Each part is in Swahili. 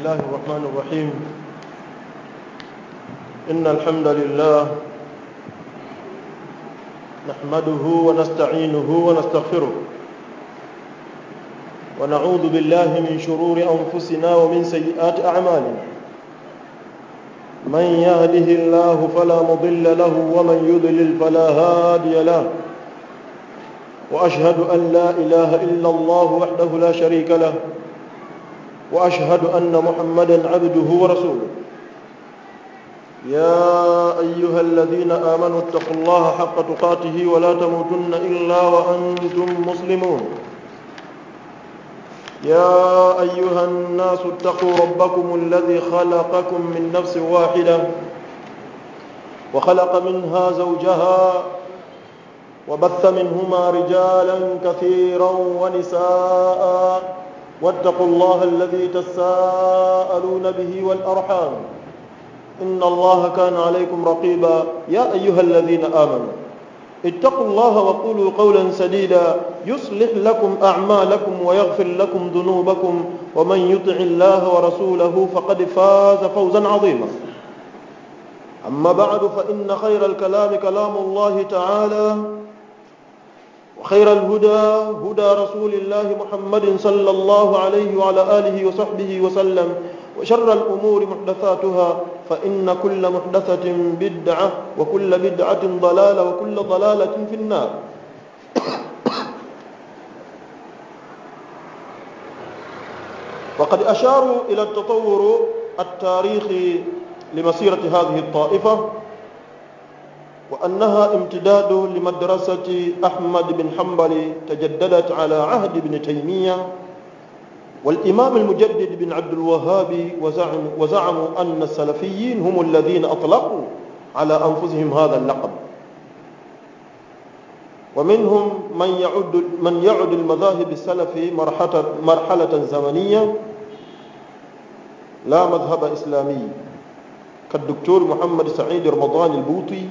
الله الرحمن الرحيم إن الحمد لله نحمده ونستعينه ونستغفره ونعوذ بالله من شرور أنفسنا ومن سيئات أعمالنا من يهده الله فلا مضل له ومن يضلل فلا هادي له وأشهد أن لا إله إلا الله وحده لا شريك له وأشهد أن محمدا عبده ورسوله يا أيها الذين آمنوا اتقوا الله حق تقاته ولا تموتن إلا وأنتم مسلمون يا أيها الناس اتقوا ربكم الذي خلقكم من نفس واحدة وخلق منها زوجها وبث منهما رجالا كثيرا ونساء واتقوا الله الذي تساءلون به والأرحام إن الله كان عليكم رقيبا يا أيها الذين آمنوا اتقوا الله وقولوا قولا سديدا يصلح لكم أعمالكم ويغفر لكم ذنوبكم ومن يطع الله ورسوله فقد فاز فوزا عظيما أما بعد فإن خير الكلام كلام الله تعالى وخير الهدى هدى رسول الله محمد صلى الله عليه وعلى آله وصحبه وسلم وشر الأمور محدثاتها فإن كل محدثة بدعة وكل بدعة ضلالة وكل ضلالة في النار وقد أشاروا إلى التطور التاريخي لمسيرة هذه الطائفة وأنها امتداد لمدرسة أحمد بن حنبل تجددت على عهد ابن تيمية والإمام المجدد بن عبد الوهاب وزعموا, وزعموا أن السلفيين هم الذين أطلقوا على أنفسهم هذا اللقب ومنهم من يعد من يعد المذاهب السلفي مرحلة, مرحلة زمنية لا مذهب إسلامي كالدكتور محمد سعيد رمضان البوطي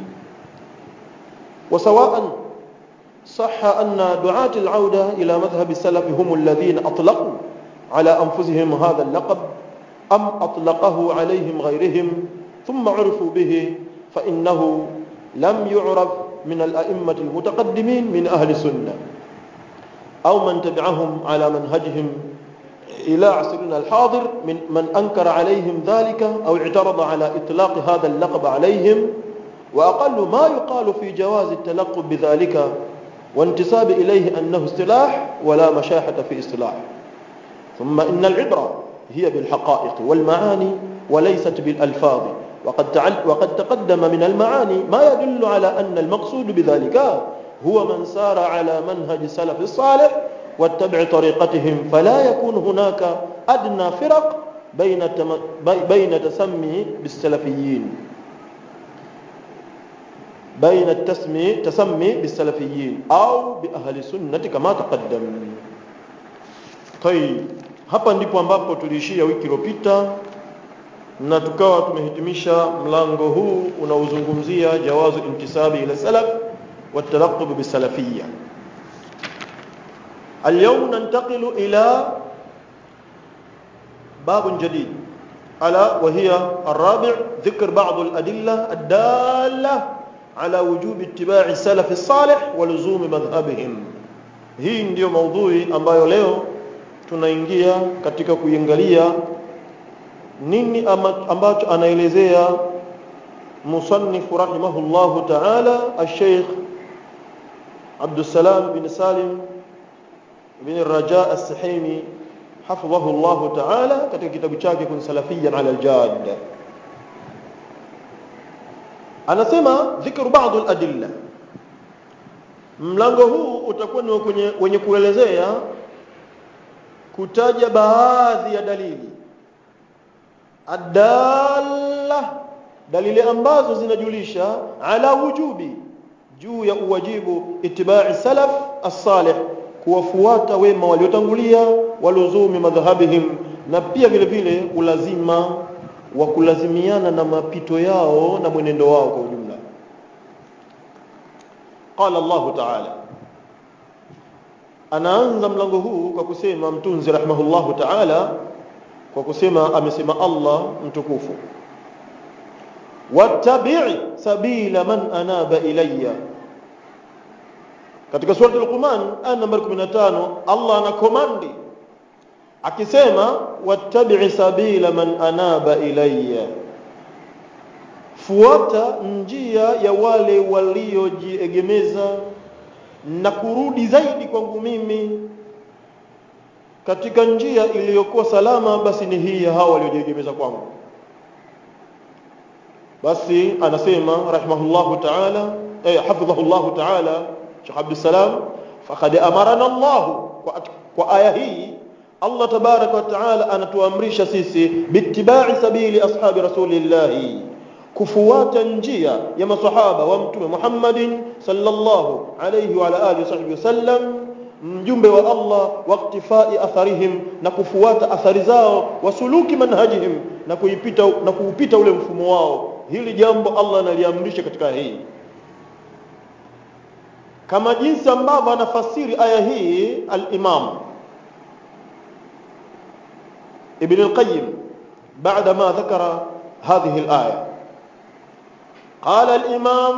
وسواء صح أن دعاة العودة إلى مذهب السلف هم الذين أطلقوا على أنفسهم هذا اللقب أم أطلقه عليهم غيرهم ثم عرفوا به فإنه لم يعرف من الأئمة المتقدمين من أهل السنة أو من تبعهم على منهجهم إلى عصرنا الحاضر من من أنكر عليهم ذلك أو اعترض على إطلاق هذا اللقب عليهم وأقل ما يقال في جواز التلقب بذلك وانتساب إليه أنه اصطلاح ولا مشاحة في اصطلاح ثم إن العبرة هي بالحقائق والمعاني وليست بالألفاظ وقد, تعل وقد تقدم من المعاني ما يدل على أن المقصود بذلك هو من سار على منهج السلف الصالح واتبع طريقتهم فلا يكون هناك أدنى فرق بين بين تسمي بالسلفيين بين التسمي تسمي بالسلفيين أو بأهل السنة كما تقدم طيب hapa ndipo ambapo tuliishia wiki iliyopita na tukawa tumehitimisha mlango huu unaozungumzia jawazu intisabi ila salaf والتلقب بالسلفية اليوم ننتقل إلى باب جديد ألا وهي الرابع ذكر بعض الأدلة الدالة على وجوب اتباع السلف الصالح ولزوم مذهبهم hii ndiyo maudhui ambayo leo tunaingia katika kuiangalia nini ambacho anaelezea musannifu rahimahullahu ta'ala al-Sheikh Abdussalam bin Salim bin Raja as-Sahimi hafidhahu Allah ta'ala katika kitabu chake kun salafiyan ala al-jad anasema dhikru baadhi al-adilla mlango huu utakuwa ni kwenye wenye kuelezea kutaja baadhi ya dalili adalla dalili ambazo zinajulisha ala wujubi juu ya uwajibu itibai salaf as-salih kuwafuata wema waliotangulia waluzumi madhhabihim na pia vile vile ulazima wa kulazimiana na mapito yao na mwenendo wao kwa ujumla qala Allah ta'ala anaanza mlango huu kwa kusema mtunzi rahimahullahu ta'ala kwa kusema amesema Allah mtukufu wattabi' sabila man anaba ilayya katika sura al-Luqman aya namba 15 Allah anakomandi akisema wattabi' sabila man anaba ilayya fuata njia ya wale waliojiegemeza na kurudi zaidi kwangu mimi katika njia iliyokuwa salama basi ni hii ya hao waliojiegemeza kwangu basi anasema rahimahullahu ta'ala eh hafidhahullahu ta'ala Sheikh Abdul Salam faqad amarana Allah kwa, kwa aya hii Allah tabaraka wa taala anatuamrisha sisi bittiba'i sabili ashabi rasulillahi kufuata njia ya masahaba wa mtume Muhammadin sallallahu alayhi wa ala alihi wasahbihi wasallam mjumbe wa Allah waqtifai atharihim na kufuata athari zao wasuluki manhajihim na kuipita na kuupita ule mfumo wao hili jambo Allah analiamrisha katika hii kama jinsi ambavyo anafasiri aya hii al-Imam Ibn al-Qayyim بعد ما ذكر هذه الآية قال الإمام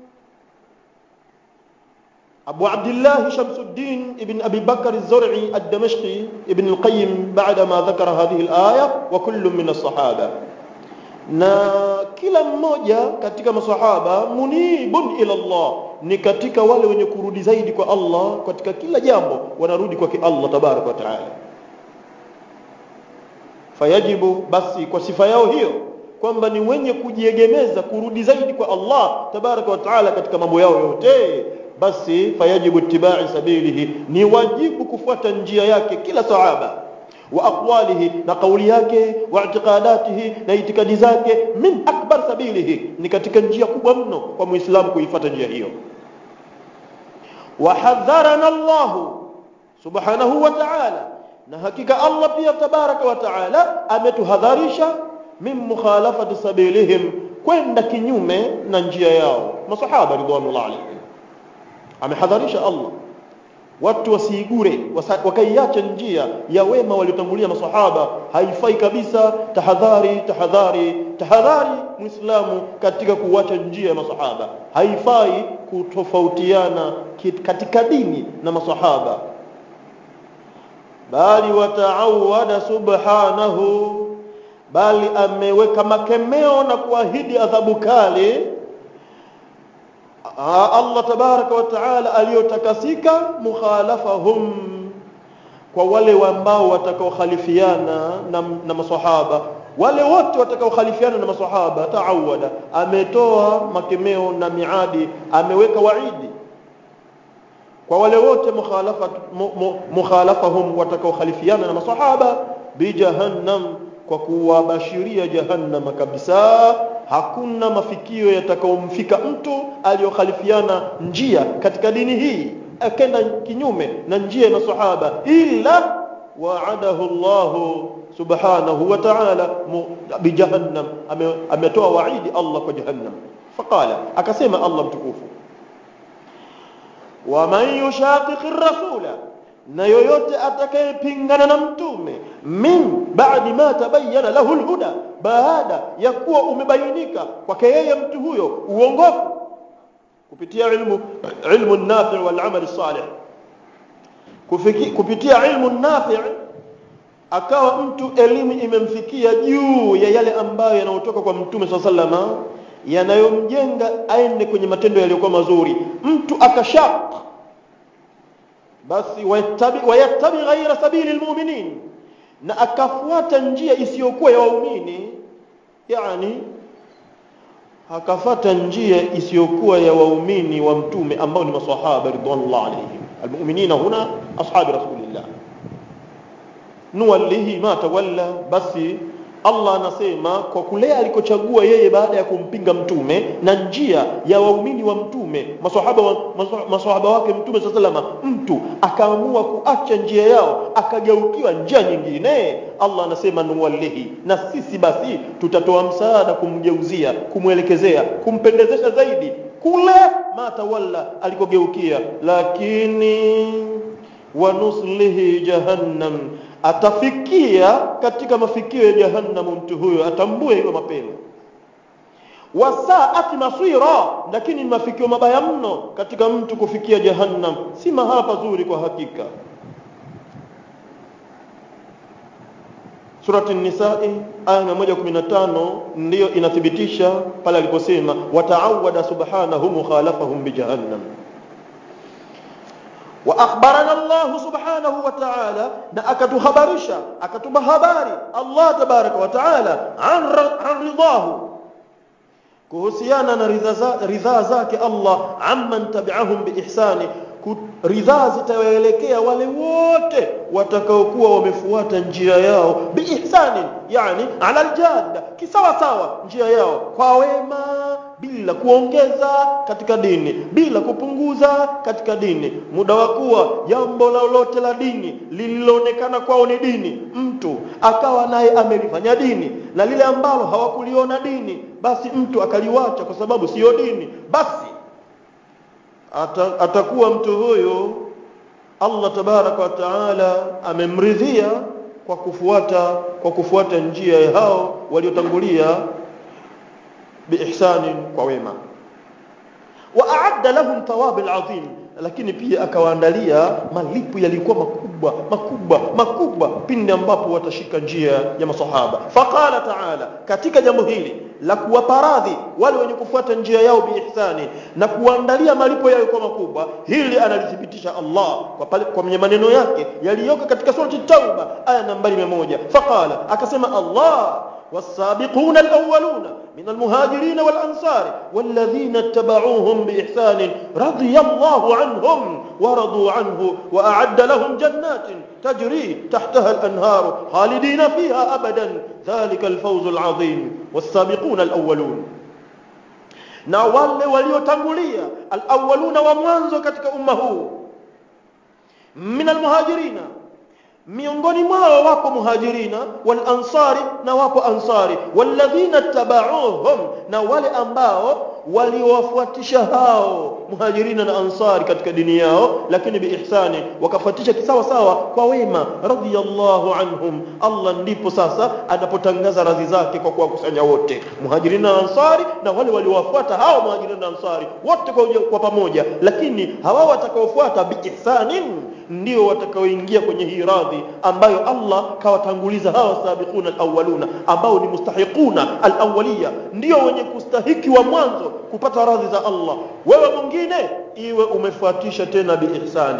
أبو عبد الله شمس الدين ابن أبي بكر الزرعي الدمشقي ابن القيم بعدما ذكر هذه الآية وكل من الصحابة na kila mmoja katika masahaba munibun ila Allah ni katika wale wenye kurudi zaidi kwa Allah katika kila jambo wanarudi kwa Allah tabaraka wa taala fayajibu basi kwa sifa yao hiyo kwamba ni wenye kujiegemeza kurudi zaidi kwa Allah tabaraka wa taala katika mambo yao yote basi fayajibu ittiba'i sabilihi ni wajibu kufuata njia yake kila sahaba wa aqwalihi na kauli yake wa i'tiqadatihi na itikadi zake min akbar sabilihi ni katika njia kubwa mno kwa muislamu kuifuata njia hiyo wa hadharana Allah subhanahu wa ta'ala na hakika Allah pia tabaraka wa ta'ala ametuhadharisha min mukhalafati sabilihim kwenda kinyume na njia yao masahaba ridwanullah alayhim amehadharisha Allah watu wasiigure wakaiacha njia ya wema waliotangulia masahaba haifai kabisa tahadhari tahadhari tahadhari muislamu katika kuacha njia ya masahaba haifai kutofautiana katika dini na masahaba bali wataawada subhanahu bali ameweka makemeo na kuahidi adhabu kali Allah tabaraka wa taala aliyotakasika mukhalafahum kwa wale ambao watakaokhalifiana na, na maswahaba wale wote watakaokhalifiana na maswahaba taawada ametoa makemeo na miadi ameweka waidi kwa wale wote mukhalafat mukhalafahum watakaokhalifiana na maswahaba bi jahannam kwa kuwabashiria jahannama kabisa hakuna mafikio yatakaomfika mtu aliyokhalifiana njia katika dini hii akenda kinyume na njia ya masahaba illa wa'adahu Allah subhanahu wa ta'ala bijahannam ametoa waidi Allah kwa jahannam faqala akasema Allah mtukufu wa man yushaqiqir rasula na yoyote atakayepingana na mtume min baadi ma tabayyana lahu alhuda baada ya kuwa umebainika kwake yeye mtu huyo uongofu kupitia ilmu ilmu nafi' wal amal salih kupitia ilmu nafi' akawa mtu elimu imemfikia juu ya yale ambayo yanayotoka kwa mtume sallama yanayomjenga aende kwenye matendo yaliyokuwa mazuri mtu akashaq basi wayattabi wayattabi ghaira sabili almu'minin na akafuata njia isiyokuwa ya waumini yani akafata njia isiyokuwa ya waumini wa mtume ambao ni maswahaba ridwanullah alayhim almu'minina huna ashabi rasulillah nuwallihi ma tawalla basi Allah anasema kwa kule alikochagua yeye baada ya kumpinga mtume na njia ya waumini wa mtume maswahaba wa, maswahaba wake mtume sallallahu mtu akaamua kuacha njia yao akageukiwa njia nyingine Allah anasema nuwallihi na sisi basi tutatoa msaada kumgeuzia kumwelekezea kumpendezesha zaidi kule matawalla alikogeukia lakini wanuslihi jahannam atafikia katika mafikio ya jahannam mtu huyo atambue hilo mapema wasaati masira lakini ni mafikio mabaya mno katika mtu kufikia jahannam si mahala pazuri kwa hakika surati nisai aya 115 ndiyo inathibitisha pale aliposema wataawada subhanahu mukhalafahum bijahannam واخبرنا الله سبحانه وتعالى na akatuhabarisha akatupa habari Allah tabaraka wa taala an an ridahu kuhusiana na ridhaa zake Allah amman tabi'ahum biihsani ridhaa zitawaelekea wale wote watakaokuwa wamefuata njia yao biihsani yani ala aljadda kisawa sawa njia yao kwa wema bila kuongeza katika dini bila kupunguza katika dini muda wa kuwa jambo lolote la dini lililoonekana kwao ni dini mtu akawa naye amelifanya dini na lile ambalo hawakuliona dini basi mtu akaliwacha kwa sababu siyo dini basi Ata, atakuwa mtu huyu Allah tabaraka wa taala amemridhia kwa kufuata kwa kufuata njia ya hao waliotangulia biihsani kwa wema wa a'adda lahum thawab al'azim lakini pia akawaandalia malipo yalikuwa makubwa makubwa makubwa pindi ambapo watashika njia ya masahaba faqala ta'ala katika jambo hili la kuwapa radhi wale wenye kufuata njia yao biihsani na kuandalia malipo yao kwa makubwa hili analithibitisha Allah kwa pale kwa maneno yake yaliyoko katika surati tauba aya nambari 100 faqala akasema Allah والسابقون الأولون من المهاجرين والأنصار والذين اتبعوهم بإحسان رضي الله عنهم ورضوا عنه وأعد لهم جنات تجري تحتها الأنهار خالدين فيها أبدا ذلك الفوز العظيم والسابقون الأولون na wale waliotangulia alawaluna wa mwanzo katika umma huu min almuhajirina miongoni mwao wapo muhajirina wal ansari na wapo ansari walladhina tabauhum na wale ambao waliowafuatisha hao muhajirina na ansari katika dini yao lakini biihsani wakafuatisha kisawa sawa kwa wema radhiyallahu anhum Allah ndipo sasa anapotangaza radhi zake kwa kuwakusanya wote muhajirina na ansari na wale waliowafuata hao muhajirina na ansari wote kwa, kwa pamoja lakini hawa watakaofuata biihsanin ndio watakaoingia kwenye hii radhi ambayo Allah kawatanguliza hawa sabiquna alawwaluna ambao ni mustahiquna alawwaliya ndio wenye kustahiki wa mwanzo kupata radhi za Allah wewe mwingine iwe umefuatisha tena biihsani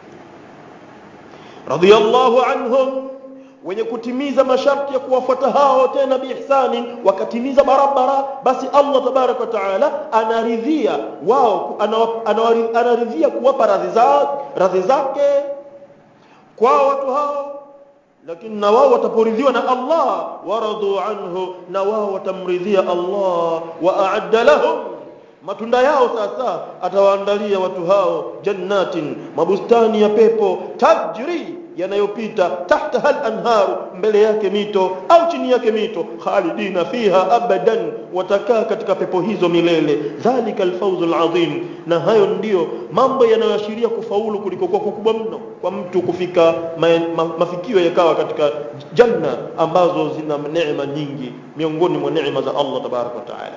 radiyallahu anhum wenye kutimiza masharti ya kuwafuata hao tena biihsani wakatimiza barabara basi Allah tabarak wa taala anaridhia wao anaridhia kuwapa radhi za radhi zake kwa watu hao lakini na wao wataporidhiwa na Allah waradu anhu na wao watamridhia Allah wa a'adda lahum matunda yao sasa atawaandalia watu hao jannatin mabustani ya pepo tajri yanayopita tahta hal anharu mbele yake mito au chini yake mito khalidina fiha abadan watakaa katika pepo hizo milele dhalika alfawz alazim na hayo ndiyo mambo yanayoashiria kufaulu kuliko kwa kukubwa mno kwa mtu kufika ma, ma, mafikio yakawa katika janna ambazo zina neema nyingi miongoni mwa neema za Allah tabaraka wa taala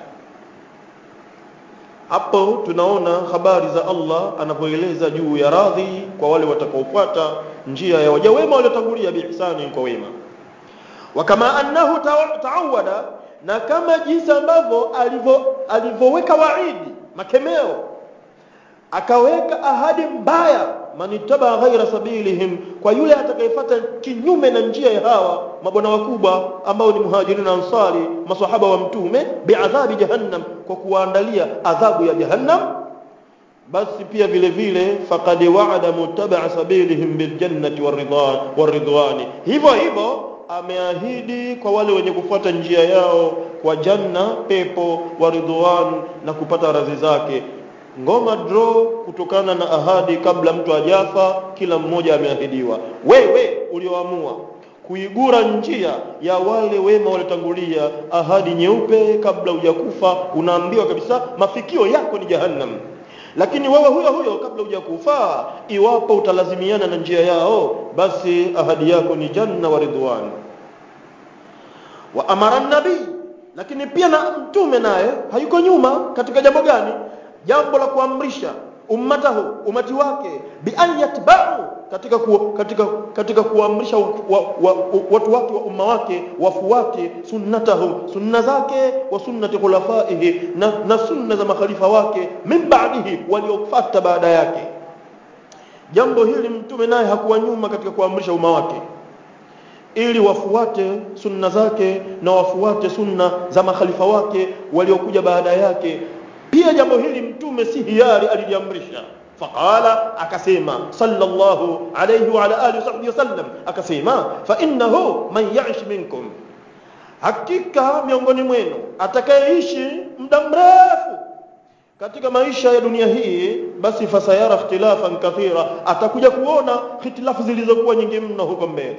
hapo tunaona habari za Allah anapoeleza juu ya radhi kwa wale watakaofuata njia ya waja wema waliotangulia biihsani kwa wema wa kama annahu taawada na kama jinsi ambavyo alivyoweka waidi makemeo akaweka ahadi mbaya manitaba ghaira sabilihim kwa yule atakayefuata kinyume na njia ya hawa mabwana wakubwa ambao ni muhajirin na ansari masahaba wa mtume biadhabi jahannam kwa kuwaandalia adhabu ya jahannam basi pia vile vile faqad wa'ada muttaba' sabilihim biljannati waridwan waridwani hivyo hivyo ameahidi kwa wale wenye kufuata njia yao kwa janna pepo waridwan na kupata radhi zake ngoma draw kutokana na ahadi kabla mtu ajafa kila mmoja ameahidiwa wewe ulioamua kuigura njia ya wale wema waliotangulia ahadi nyeupe kabla hujakufa unaambiwa kabisa mafikio yako ni jahannam lakini wewe huyo huyo kabla hujakufa iwapo utalazimiana na njia yao basi ahadi yako ni janna wa ridwan wa amara nabii lakini pia na mtume naye hayuko nyuma katika jambo gani jambo la kuamrisha ummatahu umati wake bi an yatba'u katika ku, katika katika kuamrisha wa, wa, wa, watu wake wa umma wake wafuate sunnatahu sunna zake wa sunnati khulafaihi na, na sunna za makhalifa wake min ba'dihi waliofuata baada yake jambo hili mtume naye hakuwa nyuma katika kuamrisha umma wake ili wafuate sunna zake na wafuate sunna za makhalifa wake waliokuja baada yake pia jambo hili mtume si hiari aliliamrisha faqala akasema sallallahu alayhi wa ala alihi wasahbihi wasallam akasema fa innahu man ya'ish minkum hakika miongoni mwenu atakayeishi muda mrefu katika maisha ya dunia hii basi fasayara ikhtilafan kathira atakuja kuona hitilafu zilizokuwa nyingi mno huko mbele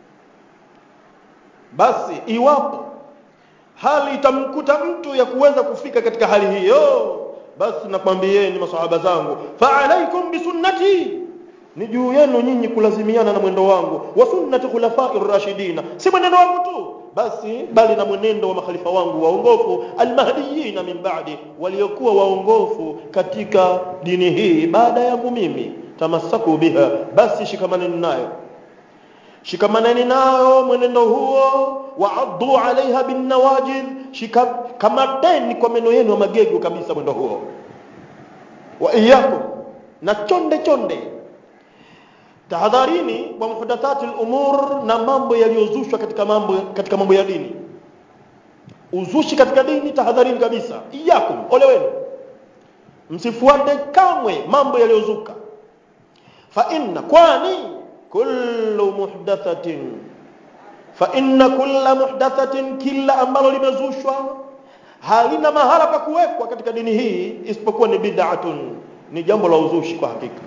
basi iwapo hali itamkuta mtu ya kuweza kufika katika hali hiyo basi nakwambieni masahaba zangu fa alaikum bisunnati ni juu yenu nyinyi kulazimiana na mwendo wangu wa sunnati khulafai rashidina si mwenendo wangu tu basi bali na mwenendo wa makhalifa wangu waongofu almahdiyina min ba'di waliokuwa waongofu katika dini hii baada yangu mimi tamassaku biha basi shikamaneni nayo shikamaneni nayo mwenendo huo waaddu alaiha binnawajid kamateni kwa meno yenu ya magego kabisa mwendo huo wa iyakum na chonde chonde tahadharini kwa muhdathati al-umur na mambo yaliyozushwa katika mambo katika mambo ya dini uzushi katika dini tahadharini kabisa iyakum ole wenu msifuate kamwe mambo yaliyozuka fa inna kwani kullu muhdathatin fa inna kulla muhdathatin kila ambalo limezushwa halina mahala pa kuwekwa katika dini hii isipokuwa ni bid'atun ni jambo la uzushi kwa hakika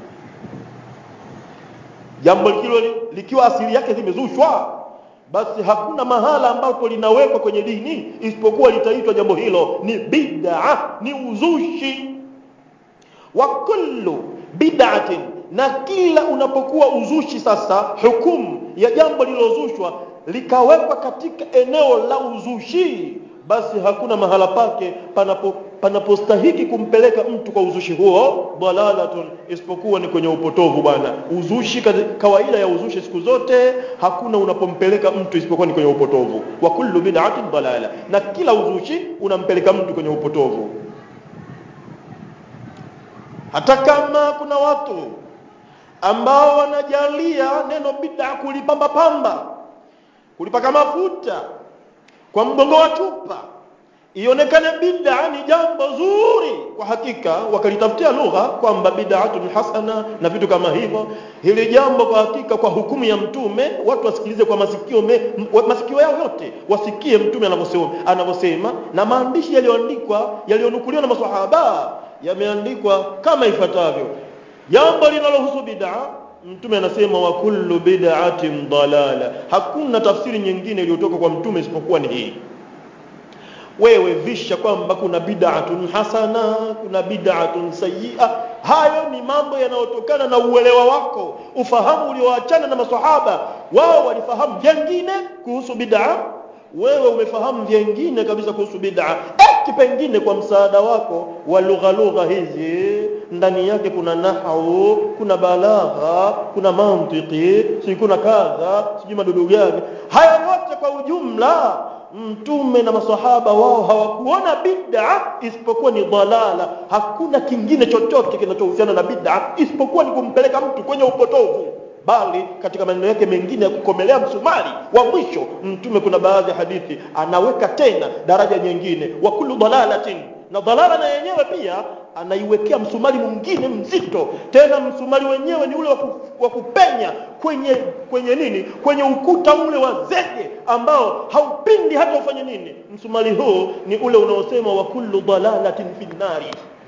jambo hilo likiwa asili yake limezushwa basi hakuna mahala ambapo linawekwa kwenye dini isipokuwa litaitwa jambo hilo ni bid'a ni uzushi wa kullu bid'atin na kila unapokuwa uzushi sasa hukumu ya jambo lililozushwa likawekwa katika eneo la uzushi basi hakuna mahala pake panapo panapostahiki kumpeleka mtu kwa uzushi huo dalalatun isipokuwa ni kwenye upotovu bwana uzushi kawaida ya uzushi siku zote hakuna unapompeleka mtu isipokuwa ni kwenye upotovu wa kullu bid'atin dalala na kila uzushi unampeleka mtu kwenye upotovu hata kama kuna watu ambao wanajalia neno bid'a kulipamba pamba kulipaka mafuta kwa mgongo wa chupa ionekane bid'a ni jambo zuri kwa hakika wakalitafutia lugha kwamba bid'atun hasana na vitu kama hivyo hili jambo kwa hakika kwa hukumu ya mtume watu wasikilize kwa masikio me, masikio yao yote wasikie mtume anavyosema anavyosema na maandishi yaliyoandikwa yaliyonukuliwa na maswahaba yameandikwa kama ifuatavyo jambo linalohusu bid'a mtume anasema wa kullu bid'atin dalala hakuna tafsiri nyingine iliyotoka kwa mtume isipokuwa ni hii wewe visha kwamba kuna bid'atun hasana kuna bid'atun sayyi'a hayo ni mambo yanayotokana na uelewa wako ufahamu ulioachana na maswahaba wao walifahamu jengine kuhusu bid'a wewe umefahamu vyengine kabisa kuhusu bid'a eti pengine kwa msaada wako wa lugha lugha hizi ndani yake kuna nahau kuna balagha kuna mantiki si kuna kadha sijui madudu gani haya yote kwa ujumla mtume na masahaba wao hawakuona bid'a isipokuwa ni dhalala hakuna kingine chochote kinachohusiana na bid'a isipokuwa ni kumpeleka mtu kwenye upotovu bali katika maneno yake mengine ya kukomelea msumari wa mwisho mtume kuna baadhi ya hadithi anaweka tena daraja nyingine wa kullu dalalatin na dalala na yenyewe pia anaiwekea msumari mwingine mzito tena msumari wenyewe ni ule wa kupenya kwenye kwenye nini kwenye ukuta ule wa zege ambao haupindi hata ufanye nini msumari huu ni ule unaosema wa kullu dalalatin fi nnari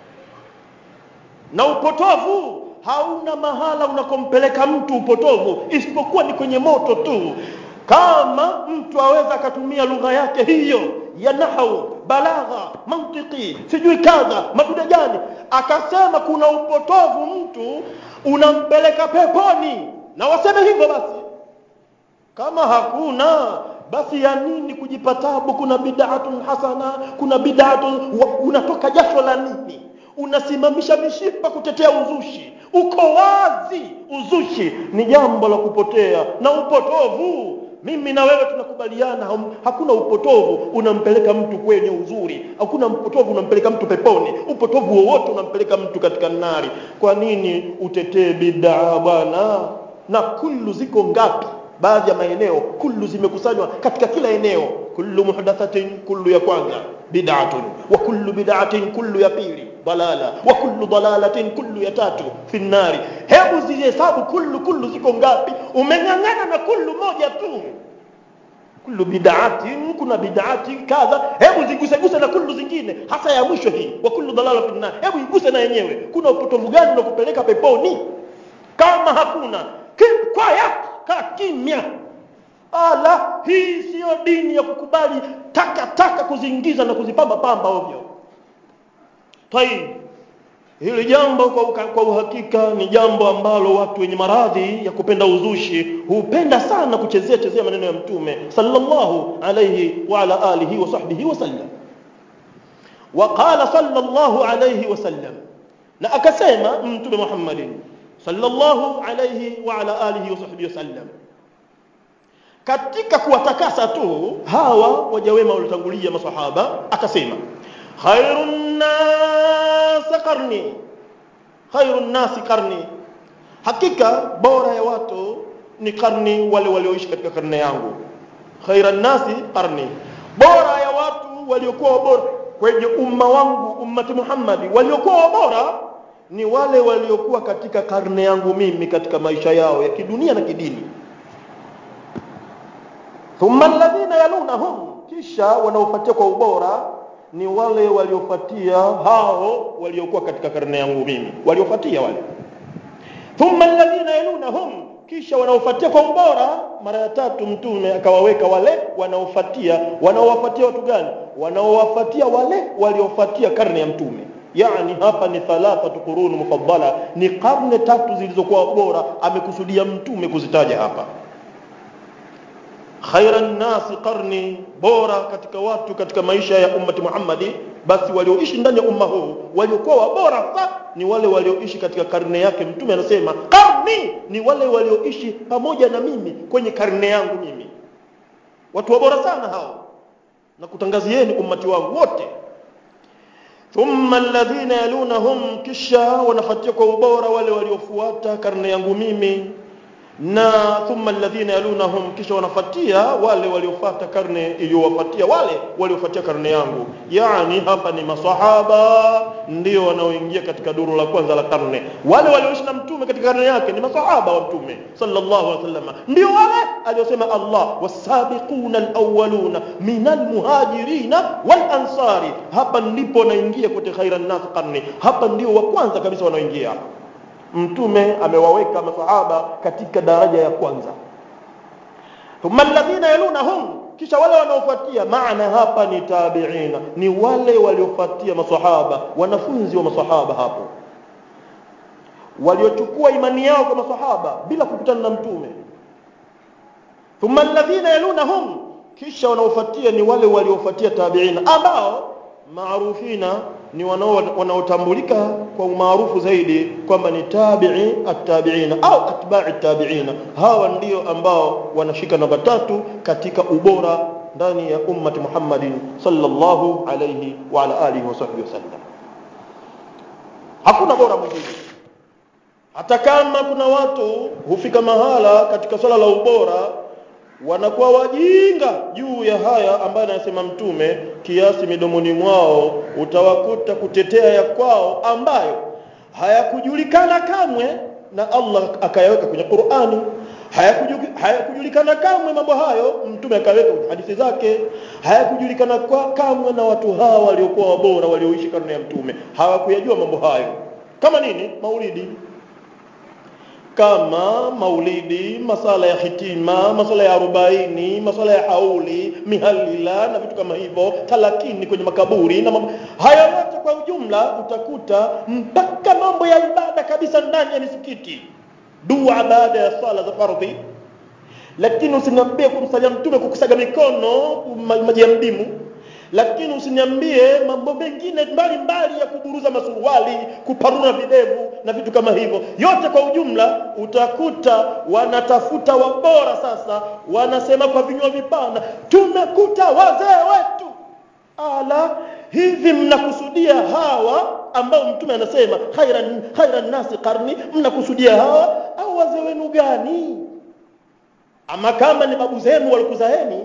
na upotovu hauna mahala unakompeleka mtu upotovu isipokuwa ni kwenye moto tu kama mtu aweza akatumia lugha yake hiyo ya nahau balagha mantiki sijui kadha madude gani akasema kuna upotovu mtu unampeleka peponi na waseme hivyo basi kama hakuna basi ya nini kujipa tabu kuna bid'atun hasana kuna bid'atun unatoka jasho la nini unasimamisha mishipa kutetea uzushi uko wazi uzushi ni jambo la kupotea na upotovu mimi na wewe tunakubaliana hakuna upotovu unampeleka mtu kwenye uzuri hakuna upotovu unampeleka mtu peponi upotovu wowote unampeleka mtu katika nari kwa nini utetee bid'a bwana na kullu ziko ngapi baadhi ya maeneo kullu zimekusanywa katika kila eneo kullu muhdathatin kullu ya kwanza bid'atun wa kullu bid'atin kullu ya pili dalala wa kullu dalalatin kullu ya tatu fi nnari hebu zihesabu kullu kullu ziko ngapi umeng'ang'ana na kullu moja tu kullu bid'atin kuna bid'atin kadha hebu ziguseguse na kullu zingine hasa ya mwisho hii wa kullu dalala fi nnari hebu iguse na yenyewe kuna upotovu gani unakupeleka peponi kama hakuna keep quiet kaa kimya ala hii siyo dini ya kukubali taka taka kuziingiza na kuzipamba pamba ovyo tai hili jambo kwa, uka, kwa uhakika ni jambo ambalo watu wenye maradhi ya kupenda uzushi hupenda sana kuchezea chezea maneno ya mtume sallallahu alayhi wa ala alihi wa sahbihi wasallam وقال صلى الله عليه وسلم na akasema mtume Muhammadin sallallahu alayhi wa ala alihi wa sahbihi wasallam katika kuwatakasa tu hawa waja wema waliotangulia masahaba akasema khairun nas qarni khairun nas qarni hakika bora ya watu ni karni wale walioishi katika karne yangu khairan nasi qarni bora ya watu waliokuwa bora kwenye umma wangu ummati Muhammadi waliokuwa bora ni wale waliokuwa katika karne yangu mimi katika maisha yao ya kidunia na kidini thumma alladhina yalunahum kisha wanaofuatia kwa ubora ni wale waliofuatia hao waliokuwa katika karne yangu mimi waliofuatia wale thumma alladhina yalunahum kisha wanaofuatia kwa ubora mara ya tatu mtume akawaweka wale wanaofuatia wanaowafuatia watu gani wanaowafuatia wale waliofuatia karne ya mtume yani hapa ni thalathatu qurun mufaddala ni karne tatu zilizokuwa bora amekusudia mtume kuzitaja hapa khairan nasi qarni bora katika watu katika maisha ya ummati Muhammadi basi walioishi ndani ya umma huu waliokuwa bora sa ni wale walioishi katika karne yake mtume anasema karni ni wale walioishi pamoja na mimi kwenye karne yangu mimi watu wa bora sana hao na kutangazieni ummati wangu wote thumma alladhina yalunahum kisha wanafuatia kwa ubora wale waliofuata karne yangu mimi na thumma alladhina yalunahum kisha wanafuatia wale waliofuata karne iliyowafuatia wale waliofuatia karne yangu yani hapa ni masahaba ndio wanaoingia katika duru la kwanza la karne wale walioishi na mtume katika karne yake ni masahaba wa mtume sallallahu alaihi wasallam ndio wale aliyosema Allah wasabiquna alawwaluna minal muhajirina wal ansari hapa ndipo naingia kote khairan nas karne hapa ndio wa kwanza kabisa wanaoingia hapa mtume amewaweka masahaba katika daraja ya kwanza thumma alladhina yalunahum kisha wale wanaofuatia maana hapa ni tabiina ni wale waliofuatia masahaba wanafunzi wa masahaba hapo waliochukua imani yao kwa masahaba bila kukutana na mtume thumma alladhina yalunahum kisha wanaofuatia ni wale waliofuatia tabiina ambao maarufina ni wanaotambulika kwa umaarufu zaidi kwamba ni tabi'i at-tabi'ina au atba'i at-tabi'ina hawa ndio ambao wanashika namba tatu katika ubora ndani ya ummati Muhammadin sallallahu alayhi wa ala alihi wasahbihi wasallam hakuna bora mwingine hata kama kuna watu hufika mahala katika swala la ubora wanakuwa wajinga juu ya haya ambayo anasema mtume kiasi midomoni mwao utawakuta kutetea ya kwao ambayo hayakujulikana kamwe na Allah akayaweka kwenye Qur'ani hayakujulikana kamwe mambo hayo mtume akaweka kwenye hadithi zake hayakujulikana kwa kamwe na watu hawa waliokuwa wabora walioishi karne ya mtume hawakuyajua mambo hayo kama nini maulidi kama maulidi masala ya hitima masala ya arobaini masala ya hauli mihalila na vitu kama hivyo talakini kwenye makaburi na mambo haya yote kwa ujumla utakuta mpaka mambo ya ibada kabisa ndani ya misikiti dua baada ya sala za fardhi lakini usiniambie kumsalia mtume kukusaga mikono maji ya mdimu lakini usiniambie mambo mengine mbalimbali ya kuburuza masuruali kuparura videvu na vitu kama hivyo yote kwa ujumla utakuta wanatafuta wabora sasa wanasema kwa vinywa vipana tumekuta wazee wetu ala hivi mnakusudia hawa ambao mtume anasema khairan khairan nasi karni mnakusudia hawa au wazee wenu gani ama kama ni babu zenu walikuzaeni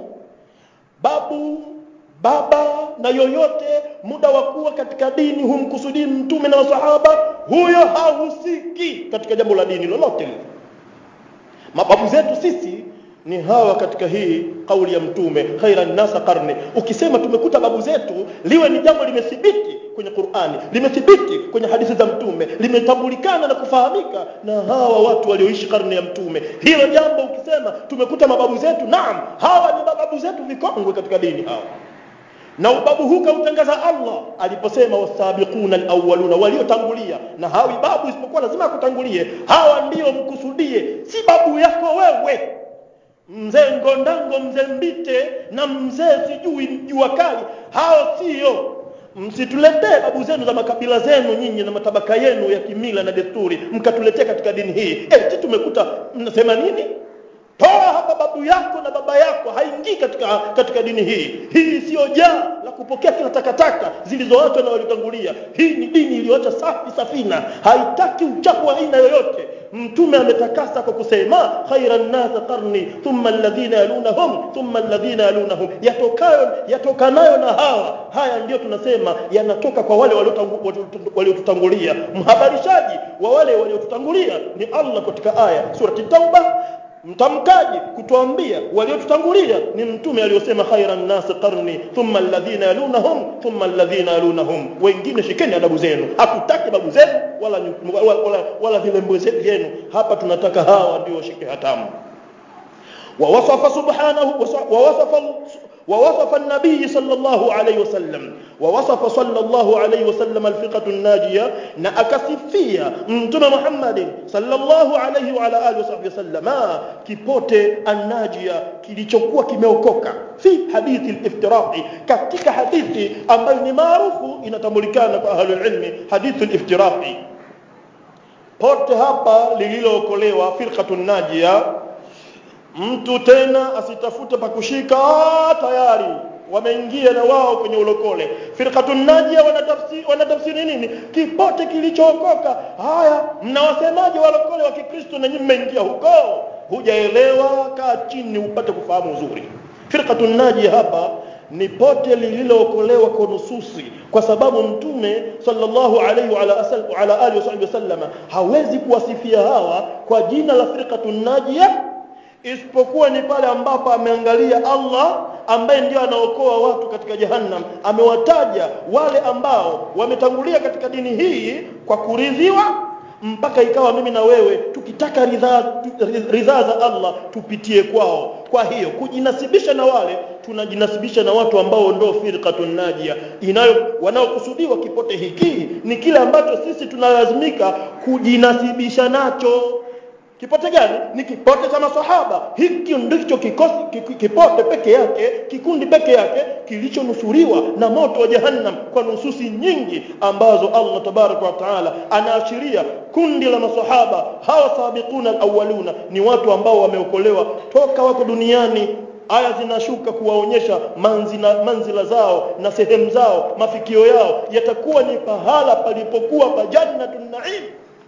babu baba na yoyote muda wa kuwa katika dini humkusudii mtume na masahaba huyo hahusiki katika jambo la dini lolote lile mababu zetu sisi ni hawa katika hii kauli ya mtume khairan nasa karne ukisema tumekuta babu zetu liwe ni jambo limethibiti kwenye Qur'ani limethibiti kwenye hadithi za mtume limetambulikana na kufahamika na hawa watu walioishi karne ya mtume hilo jambo ukisema tumekuta mababu zetu naam hawa ni mababu zetu vikongwe katika dini hawa na ubabu huu kautangaza Allah aliposema wasabiquna alawwaluna waliotangulia na hawi babu isipokuwa lazima akutangulie hawa ndio mkusudie si babu yako wewe mzee ngondango mzee mbite na mzee sijui jua kali hao sio msituletee babu zenu za makabila zenu nyinyi na matabaka yenu ya kimila na desturi mkatuletea katika dini hii eti tumekuta mnasema nini toa hapa babu yako na baba yako haingii katika katika dini hii hii siyo jaa la kupokea kila takataka zilizoachwa na waliotangulia hii ni dini iliyoacha safi safina haitaki uchafu wa aina yoyote mtume ametakasa kwa kusema khairan nas qarni thumma alladhina yalunahum thumma alladhina yalunahum yatokayo yatokanayo na hawa haya ndio tunasema yanatoka kwa wale waliotutangulia mhabarishaji wa wale waliotutangulia ni Allah katika aya surati tauba mtamkaji kutuambia waliotutangulia ni mtume aliyosema khairan nas qarni thumma alladhina yalunahum thumma alladhina yalunahum wengine shikeni adabu zenu hakutaki babu zenu wala wala, wala, wala vilembo vyenu hapa tunataka hawa ndio washike hatamu ووصف سبحانه ووصف ووصف النبي صلى الله عليه وسلم ووصف صلى الله عليه وسلم الفقة الناجية نأكسفية متى محمد صلى الله عليه وعلى آله وصحبه وسلم kipote الناجية kilichokuwa kimeokoka fi hadithi al-iftiraqi katika hadithi ambayo ni maarufu inatambulikana kwa ahlul ilmi hadithi al-iftiraqi pote hapa lililookolewa firqatun najia mtu tena asitafute pa kushika tayari wameingia na wao kwenye ulokole firqatun najia wanatafsiri wanatafsiri nini kipote kilichookoka haya mnawasemaje walokole wa Kikristo na nyinyi mmeingia huko hujaelewa kaa chini upate kufahamu uzuri firqatun najia hapa ni pote lililookolewa kwa nususi kwa sababu mtume sallallahu alaihi wa ala, ala alihi wasallama hawezi kuwasifia hawa kwa jina la firqatun najia isipokuwa ni pale ambapo ameangalia Allah ambaye ndio anaokoa watu katika jahannam amewataja wale ambao wametangulia katika dini hii kwa kuridhiwa mpaka ikawa mimi na wewe tukitaka ridhaa ridhaa za Allah tupitie kwao kwa hiyo kujinasibisha na wale tunajinasibisha na watu ambao ndio firqatun najia inayo wanaokusudiwa kipote hiki ni kile ambacho sisi tunalazimika kujinasibisha nacho kipote gani ni kipote cha maswahaba hiki ndicho kikosi kipote peke yake kikundi peke yake kilichonusuriwa na moto wa jahannam kwa nususi nyingi ambazo Allah tabaraka wa taala anaashiria kundi la maswahaba hawa sabiquna alawwaluna ni watu ambao wameokolewa toka wako duniani aya zinashuka kuwaonyesha manzila, manzila zao na sehemu zao mafikio yao yatakuwa ni pahala palipokuwa pa jannatun naim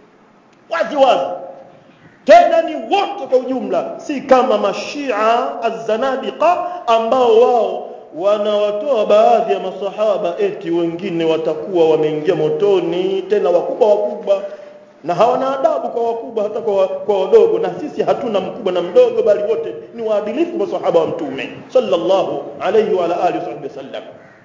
wazi wazi tena ni wote kwa ujumla si kama mashia azanadiqa ambao wao wanawatoa baadhi ya masahaba eti wengine watakuwa wameingia motoni tena wakubwa wakubwa na hawana adabu kwa wakubwa hata kwa, kwa wadogo na sisi hatuna mkubwa na mdogo bali wote ni waadilifu masahaba wa mtume sallallahu alayhi wa ala alihi wasallam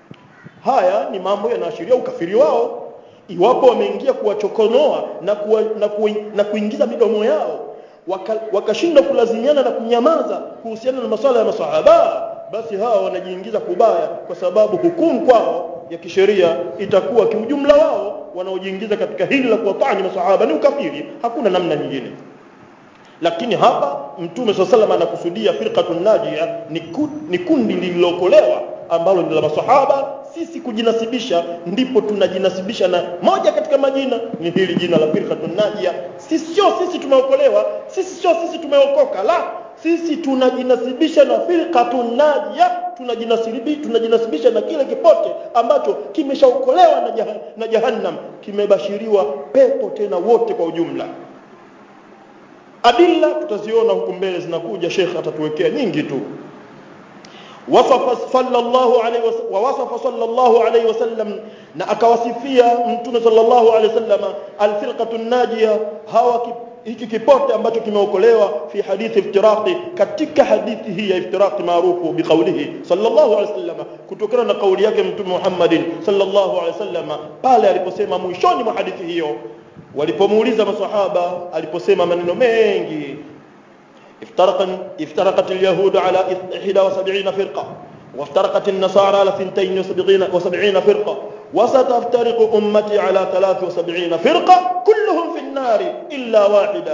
haya ni mambo yanaashiria ukafiri wao iwapo wameingia kuwachokonoa na, kuwa, na, kuwa, na kuingiza midomo yao wakashindwa waka kulazimiana na kunyamaza kuhusiana na masuala ya masahaba basi hawa wanajiingiza kubaya kwa sababu hukumu kwao ya kisheria itakuwa kiujumla wao wanaojiingiza katika hili la kuwatani masahaba ni ukafiri hakuna namna nyingine lakini hapa mtume saa salam anakusudia firqatun najia ni, ku, ni kundi lililokolewa ambalo ni la masahaba sisi kujinasibisha ndipo tunajinasibisha na moja katika majina ni hili jina la firqatun najia sisi sio sisi tumeokolewa sisi sio sisi tumeokoka la sisi tunajinasibisha na firqatun najia tunajinasibisha tunajinasibisha na kile kipote ambacho kimeshaokolewa na, jahan, na jahannam kimebashiriwa pepo tena wote kwa ujumla adilla tutaziona huku mbele zinakuja Sheikh atatuwekea nyingi tu wasafa sallallahu alayhi wa wasafa sallallahu alayhi wasallam na akawasifia mtume sallallahu alayhi wasallam alfirqatu najia hawa hiki kipote ambacho kimeokolewa fi hadithi iftiraqi katika hadithi hii ya iftiraqi maarufu biqaulihi sallallahu alayhi wasallam kutokana na kauli yake mtume Muhammadin sallallahu alayhi wasallam pale aliposema mwishoni mwa hadithi hiyo walipomuuliza maswahaba aliposema maneno mengi افترق افترقت اليهود على 71 فرقة وافترقت النصارى على 72 فرقة وستفترق أمتي على 73 فرقة كلهم في النار إلا واحدة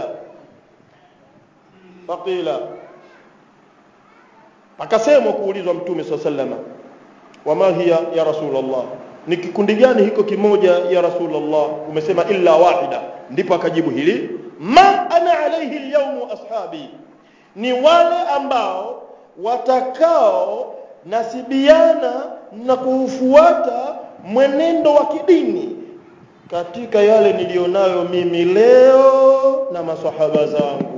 فقيل akasemwa kuulizwa mtume saa salama wama hiya ya rasulllah ni kikundi gani hiko kimoja ya rasulllah umesema illa wahida ndipo akajibu hili ma ana alaihi lyaumu ashabi ni wale ambao watakao nasibiana na kuufuata mwenendo wa kidini katika yale nilionayo mimi leo na masahaba zangu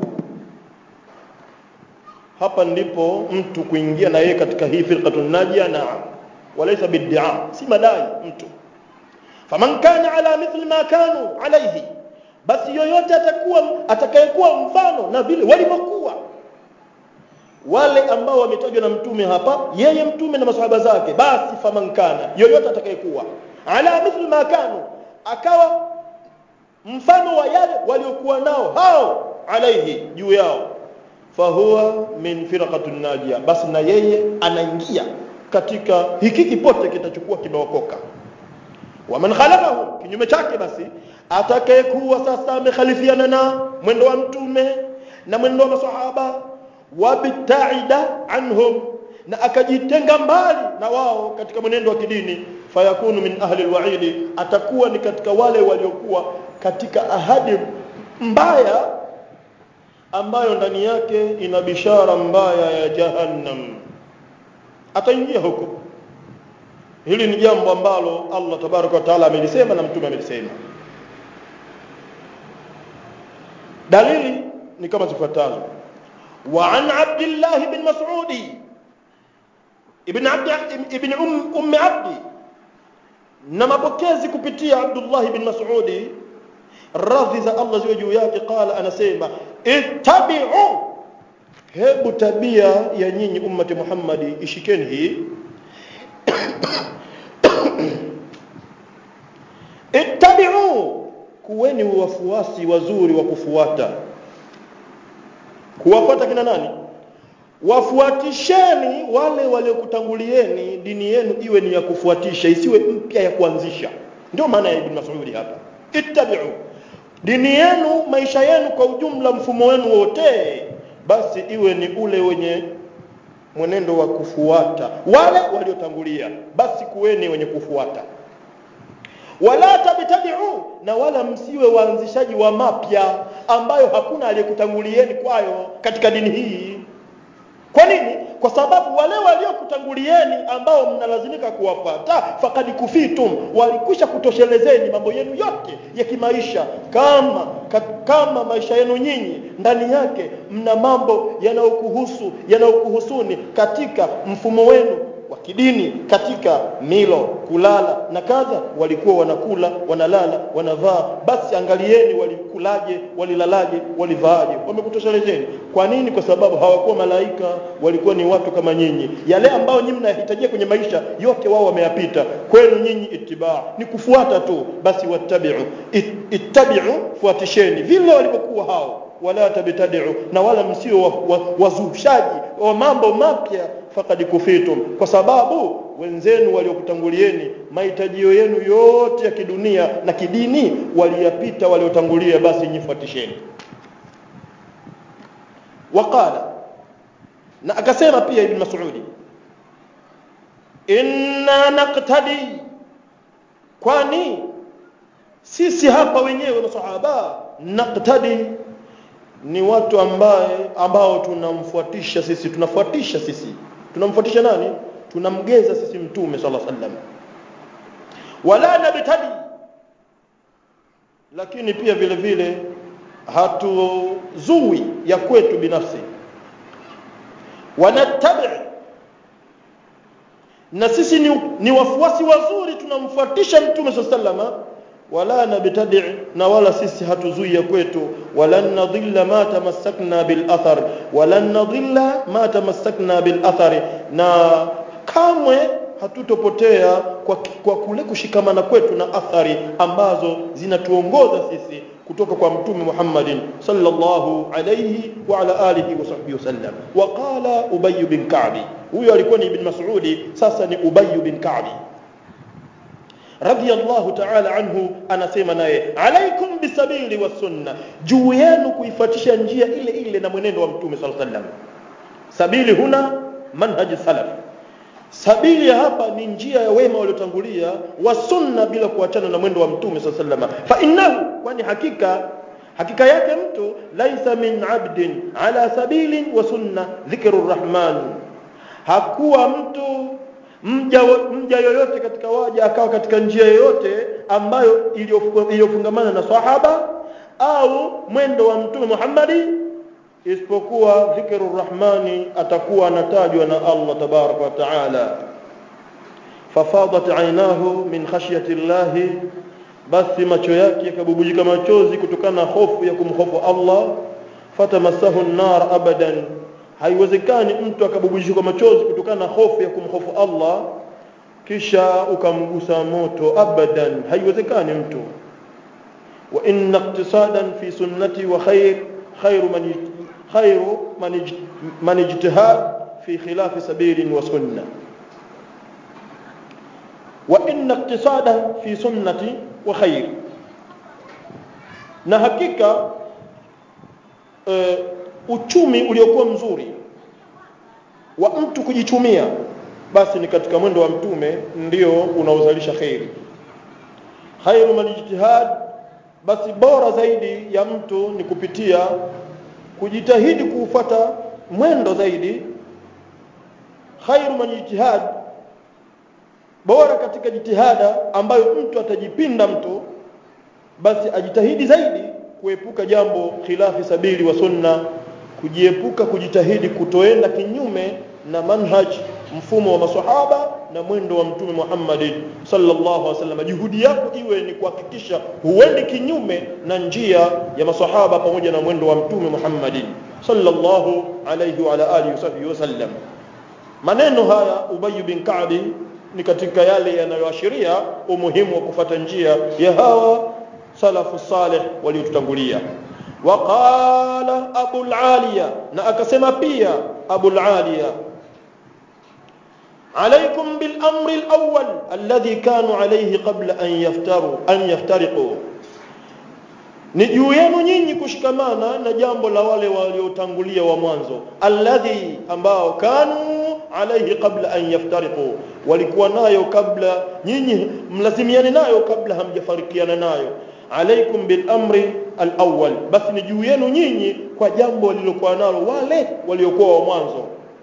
hapa ndipo mtu kuingia na yeye katika hii firqatun najia naam walaysa bid'a si madai mtu faman kana ala mithli ma kanu alayhi basi yoyote atakuwa atakayekuwa mfano na vile walivyokuwa wale ambao wametajwa na mtume hapa yeye mtume na masahaba zake basi faman kana yoyote atakayekuwa ala mithli ma kanu akawa mfano wa yale waliokuwa nao hao alaihi juu yao fahuwa min firqatun najia basi na yeye anaingia katika hiki kipote kitachokuwa kimeokoka waman khalafahu kinyume chake basi atakayekuwa sasa amekhalifiana na mwendo wa mtume na mwendo wa masahaba wabtaida anhum na akajitenga mbali na wao katika mwenendo wa kidini fayakunu min ahli alwa'idi atakuwa ni katika wale waliokuwa katika ahadi mbaya ambayo ndani yake ina bishara mbaya ya jahannam ataingia huko hili ni jambo ambalo Allah tabaraka wa taala amelisema na mtume amelisema dalili ni kama zifuatazo wa an abdullah bin mas'udi ibn abd ibn um, um abdi na mapokezi kupitia abdullah bin mas'udi radhi za Allah ziwe juu yake qala anasema ittabi'u hebu tabia ya nyinyi ummati Muhammadi ishikeni hii ittabi'u kuweni wafuasi wazuri wa kufuata kuwafuata kina nani wafuatisheni wale waliokutangulieni dini yenu iwe ni ya kufuatisha isiwe mpya ya kuanzisha ndio maana ya ibn Mas'ud hapa ittabi'u dini yenu maisha yenu kwa ujumla mfumo wenu wote basi iwe ni ule wenye mwenendo wa kufuata wale waliotangulia basi kuweni wenye kufuata wala tabtadi'u na wala msiwe waanzishaji wa mapya ambayo hakuna aliyekutangulieni kwayo katika dini hii kwa nini kwa sababu wale waliokutangulieni ambao mnalazimika kuwafuata fakad kufitum walikwisha kutoshelezeni mambo yenu yote ya kimaisha kama kama maisha yenu nyinyi ndani yake mna mambo yanayokuhusu yanayokuhusuni katika mfumo wenu wa kidini katika milo kulala na kadha walikuwa wanakula wanalala wanavaa basi angalieni walikulaje walilalaje walivaaje wamekutoshelezeni kwa nini kwa sababu hawakuwa malaika walikuwa ni watu kama nyinyi yale ambayo nyinyi mnahitajia kwenye maisha yote wao wameyapita kwenu nyinyi itibaa ni kufuata tu basi wattabi'u It, ittabi'u fuatisheni vile walivyokuwa hao wala tabtadi'u na wala msio wazushaji wa, wa, wa mambo mapya faqad kufitum kwa sababu wenzenu waliokutangulieni mahitajio yenu yote ya kidunia na kidini waliyapita waliotangulia basi nyifuatisheni waqala na akasema pia ibn mas'udi inna naqtadi kwani sisi hapa wenyewe masahaba naqtadi ni watu ambaye ambao tunamfuatisha sisi tunafuatisha sisi tunamfuatisha nani tunamgeza sisi mtume sallallahu alaihi wasallam wala nabtadi lakini pia vile vile hatuzui ya kwetu binafsi wanattabi na sisi ni, ni wafuasi wazuri tunamfuatisha mtume sallallahu wala nabtadi na wala sisi hatuzui ya kwetu wala nadhilla ma tamassakna bil athar wala nadhilla ma tamassakna bil athar na kamwe hatutopotea kwa, kwa kule kushikamana kwetu na athari ambazo zinatuongoza sisi kutoka kwa mtume Muhammadin sallallahu alayhi wa ala alihi wa sahbihi wasallam wa qala Ubay bin Ka'b huyo alikuwa ni ibn Mas'udi sasa ni Ubay bin Ka'b radiyallahu ta'ala anhu anasema naye alaikum bisabili was sunna juu yenu kuifuatisha njia ile ile na mwenendo wa mtume sallallahu alayhi wasallam sabili huna manhaji salaf sabili ya hapa ni njia ya wema waliotangulia wa sunna bila kuachana na mwendo wa mtume sallallahu alayhi wasallam fa innahu kwani hakika hakika yake mtu laisa min abdin ala sabilin wa sunna dhikru rahman hakuwa mtu mja, mja yoyote katika waja akawa katika njia yoyote ambayo iliyofungamana na sahaba au mwendo wa mtume Muhammadi isipokuwa dhikru rahmani atakuwa anatajwa na Allah tabaraka wa taala fafadat aynahu min khashyati llahi basi macho yake yakabubujika machozi kutokana na hofu ya kumhofu Allah fatamassahu an-nar abadan haiwezekani mtu akabubujika machozi kutokana na hofu ya kumhofu Allah kisha ukamgusa moto abadan haiwezekani mtu wa inna iqtisadan fi sunnati wa khair khairu man khairu man ijtihad fi khilaf sabilin wa sunnah wa inna iqtisada fi sunnati wa khair na hakika e, uchumi uliokuwa mzuri wa mtu kujichumia basi ni katika mwendo wa mtume ndio unaozalisha khairi khairu man ijtihad basi bora zaidi ya mtu ni kupitia kujitahidi kuufata mwendo zaidi khairu man ijtihad bora katika jitihada ambayo mtu atajipinda mtu basi ajitahidi zaidi kuepuka jambo khilafi sabili wa sunna kujiepuka kujitahidi kutoenda kinyume na manhaj mfumo wa maswahaba na mwendo wa mtume Muhammad sallallahu alaihi wasallam juhudi yako iwe ni kuhakikisha huendi kinyume na njia ya maswahaba pamoja na mwendo wa mtume Muhammad sallallahu alaihi wa ala alihi wasallam maneno haya Ubay bin Ka'b ni katika yale yanayoashiria umuhimu wa kufata njia ya hawa salafu salih waliotutangulia waqala abu aliya na akasema pia abu aliya عليكم بالأمر الأول الذي كانوا عليه قبل أن يفتروا أن يفترقوا ni juu yenu nyinyi kushikamana na jambo la wale waliotangulia wa mwanzo alladhi ambao kanu alaihi qabla an yaftariqu walikuwa nayo kabla nyinyi mlazimiane nayo kabla hamjafarikiana nayo alaikum bil amri al awwal basi ni juu yenu nyinyi kwa jambo walilokuwa nalo wale waliokuwa wa mwanzo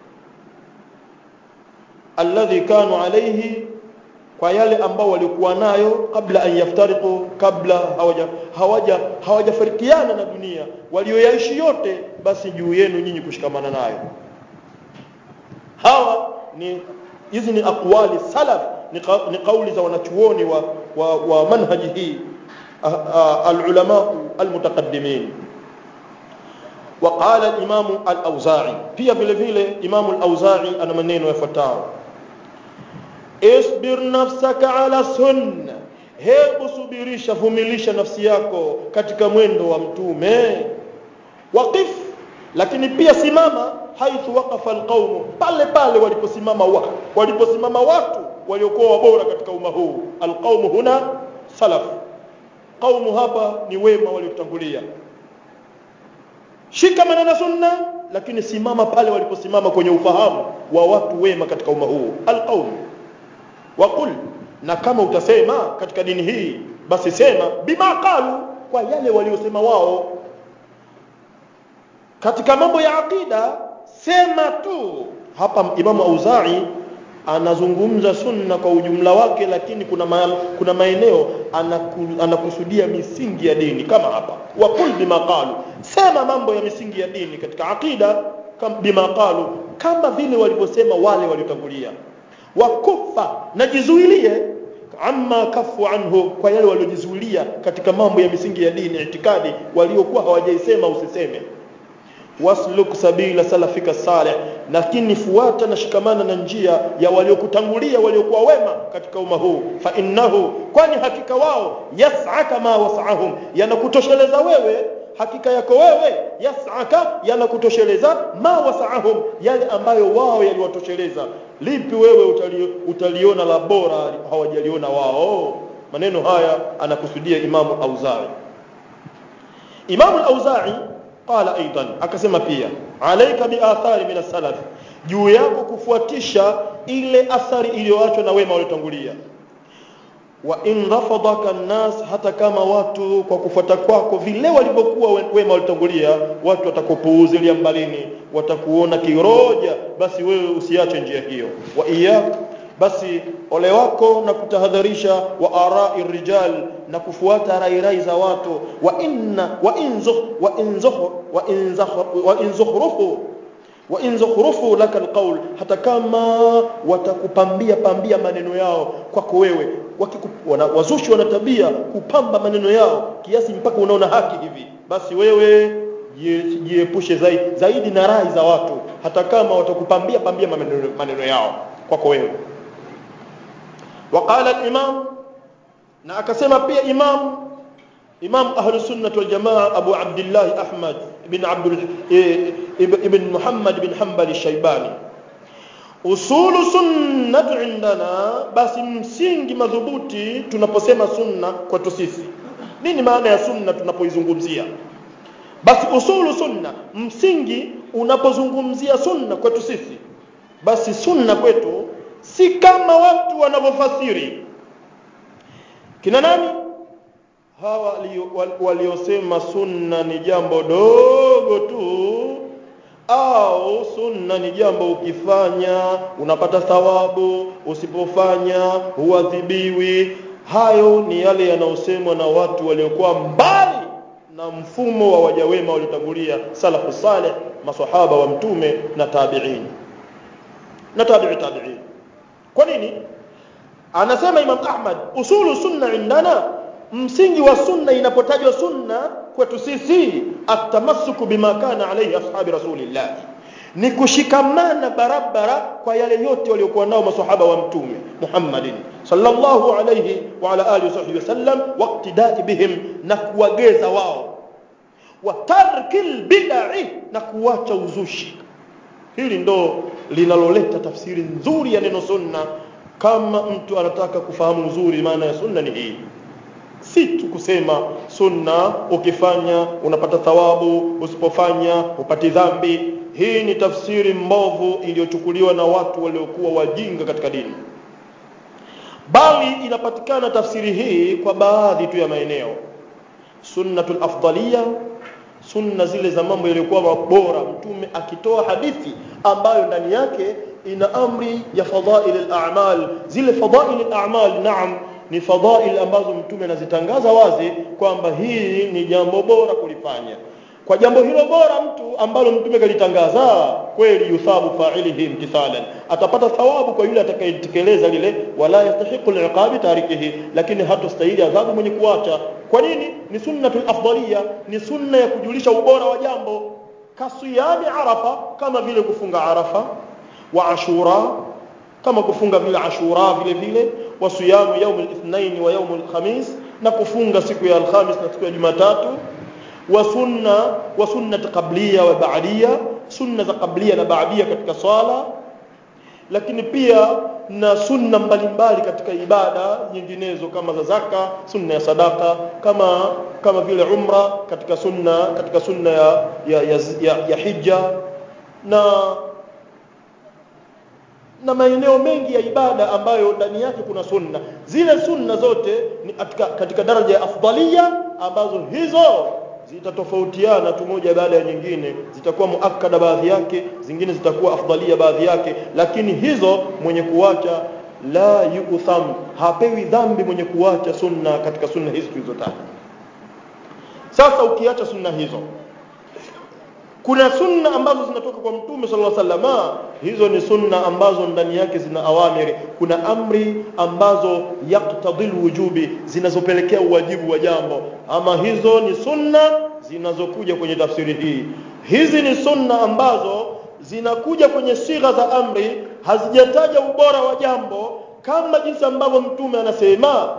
alladhi kanu alaihi kwa yale ambao walikuwa nayo kabla an yaftariqu kabla hawaja hawaja hawajafarikiana na dunia walioyaishi yote basi juu yenu nyinyi kushikamana nayo hawa ni hizi ni aqwali salaf ni, ni kauli za wanachuoni wa, wa, wa manhaji hii alulama almutaqaddimin وقال الامام الاوزاعي pia vile vile imam al-auza'i ana maneno yafuatayo isbir nafsaka ala sunna hebu subirisha vumilisha nafsi yako katika mwendo wa mtume waqif lakini pia simama haithu waqafa alqaumu pale pale waliposimama wa, waliposimama watu waliokuwa wabora katika umma huu alqaumu huna salaf qaumu hapa ni wema waliotangulia shika maneno sunna lakini simama pale waliposimama kwenye ufahamu wa watu wema katika umma huu alqaum waqul na kama utasema katika dini hii basi sema bima qalu kwa yale waliosema wao katika mambo ya aqida sema tu hapa imamu auzai anazungumza sunna kwa ujumla wake lakini kuna ma, kuna maeneo anaku, anakusudia misingi ya dini kama hapa waqul bima qalu sema mambo ya misingi ya dini katika aqida kam, bima qalu kama vile walivyosema wale waliotangulia wakufa najizuilie amma kafu anhu kwa yale waliojizuilia katika mambo ya misingi ya dini itikadi waliokuwa hawajaisema usiseme wasluk sabila salafika salih lakini fuata na shikamana na njia ya waliokutangulia waliokuwa wema katika umma huu fa innahu kwani hakika wao yas'aka ma was'ahum yanakutosheleza wewe hakika yako wewe yas'aka yanakutosheleza ma was'ahum yale ambayo wao yaliwatosheleza lipi wewe utali, utaliona la bora hawajaliona wao maneno haya anakusudia imamu auzai imamu auzai qala aidan akasema pia alaika biathari min as-salaf juu yako kufuatisha ile athari iliyoachwa na wema waliotangulia wa in rafadaka an-nas hata kama watu kwa kufuata kwako vile walivyokuwa wema waliotangulia watu watakupuuzilia mbalini watakuona kiroja basi wewe usiache njia hiyo wa iyak basi ole wako na kutahadharisha wa arai rijal na kufuata rairai za watu wa inna wa inzukh wa inzukh wa inzakh wa inzukhrufu wa inzukhrufu laka alqawl hata kama watakupambia pambia maneno yao kwako wewe wana, wazushi wana tabia kupamba maneno yao kiasi mpaka unaona haki hivi basi wewe jiepushe zaidi, zaidi na rai za watu hata kama watakupambia pambia maneno, maneno yao kwako wewe وقال الإمام na akasema pia imam imam ahlu sunnah wal jamaa abu abdullah ahmad ibn abdul ibn muhammad ibn hanbal shaybani usulu sunnah indana basi msingi madhubuti tunaposema sunna kwetu sisi nini maana ya sunna tunapoizungumzia basi usulu sunna msingi unapozungumzia sunna kwetu sisi basi sunna kwetu si kama watu wanavyofasiri kina nani hawa waliosema sunna ni jambo dogo tu au sunna ni jambo ukifanya unapata thawabu usipofanya huadhibiwi hayo ni yale yanayosemwa na watu waliokuwa mbali na mfumo wa wajawema waliotangulia salafu saleh masahaba wa mtume na tabi'in na tabi'i tabi'in kwa nini anasema imam ahmad usulu sunna indana msingi wa sunna inapotajwa sunna kwetu sisi atamassuku bima kana alayhi ashabi rasulillah ni kushikamana barabara kwa yale yote waliokuwa nao masahaba wa mtume Muhammadin sallallahu alayhi wa ala alihi wasahbihi wasallam waqtidai bihim na kuwageza wao wa tarkil bid'i na kuacha uzushi hili ndo linaloleta tafsiri nzuri ya neno sunna kama mtu anataka kufahamu uzuri maana ya sunna ni hii si tu kusema sunna ukifanya unapata thawabu usipofanya upati dhambi hii ni tafsiri mbovu iliyochukuliwa na watu waliokuwa wajinga katika dini bali inapatikana tafsiri hii kwa baadhi tu ya maeneo sunnatul afdalia sunna zile za mambo yaliyokuwa bora mtume akitoa hadithi ambayo ndani yake ina amri ya fadhail al-a'mal zile fadhail al-a'mal naam ni fadhail ambazo mtume anazitangaza wazi kwamba hii ni jambo bora kulifanya kwa jambo hilo bora mtu ambalo mtume kalitangaza kweli yuthabu fa'ilihi imtithalan atapata thawabu kwa yule atakayetekeleza lile wala yastahiqu al-iqabi tarikihi lakini hatostahili adhabu mwenye kuacha kwa nini ni sunnatul afdalia ni sunna ya kujulisha ubora wa jambo kasiyami arafa kama vile kufunga arafa wa ashura kama kufunga vile ashura vile vile wa siyamu yaum al-ithnain wa yaum al-khamis na kufunga siku ya alhamis na siku ya jumatatu wa sunna wa sunnat qablia wa ba'dia sunna za qablia na ba'dia katika swala lakini pia na sunna mbalimbali katika ibada nyinginezo kama za zaka sunna ya sadaka kama kama vile umra katika sunna katika sunna ya ya, ya, ya, ya hija na na maeneo mengi ya ibada ambayo ndani yake kuna sunna zile sunna zote ni katika, katika daraja ya afdalia ambazo hizo zitatofautiana tu moja baada ya nyingine zitakuwa muakkada baadhi yake zingine zitakuwa afdalia baadhi yake lakini hizo mwenye kuacha la yutham hapewi dhambi mwenye kuacha sunna katika sunna hizi tulizotaja sasa ukiacha sunna hizo kuna sunna ambazo zinatoka kwa mtume sallallahu alaihi wasallam hizo ni sunna ambazo ndani yake zina awamiri kuna amri ambazo yaktadil wujubi zinazopelekea uwajibu wa jambo ama hizo ni sunna zinazokuja kwenye tafsiri hii hizi ni sunna ambazo zinakuja kwenye sigha za amri hazijataja ubora wa jambo kama jinsi ambavyo mtume anasema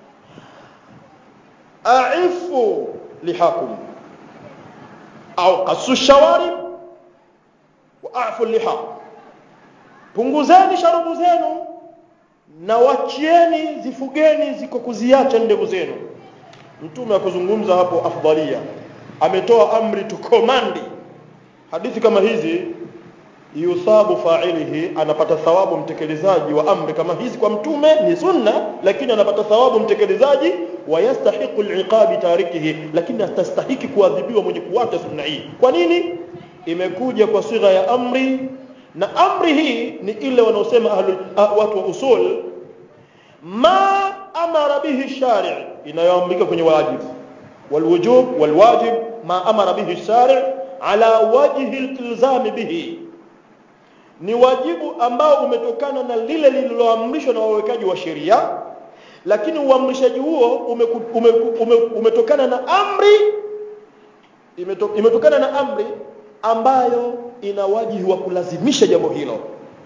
aifu lihakum au qasu shawarib wa afu liha punguzeni sharubu zenu na wachieni zifugeni ziko kuziacha ndevu zenu mtume akuzungumza hapo afdalia ametoa amri tukomandi hadithi kama hizi yusabu fa'ilihi anapata thawabu mtekelezaji wa amri kama hizi kwa mtume ni sunna lakini anapata thawabu mtekelezaji wa yastahiqu al'iqabi tarikihi lakini atastahiki kuadhibiwa mwenye kuacha sunna hii kwa nini imekuja kwa sigha ya amri na amri hii ni ile wanaosema watu wa usul ma amara bihi shari' inayoamrika kwenye wajibu walwujub walwajib ma amara bihi shari' ala wajhi al-ilzam bihi ni wajibu ambao umetokana na lile lililoamrishwa na wawekaji wa sheria lakini uamrishaji huo umeku, umeku, ume, umetokana na amri imeto, imetokana na amri ambayo ina wajibu wa kulazimisha jambo hilo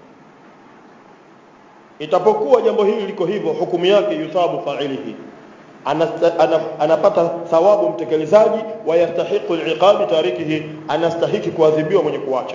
itapokuwa jambo hili liko hivyo hukumu yake yuthabu fa'ilihi anapata thawabu mtekelezaji wa yastahiqu al-iqabi tarikihi anastahiki kuadhibiwa mwenye kuacha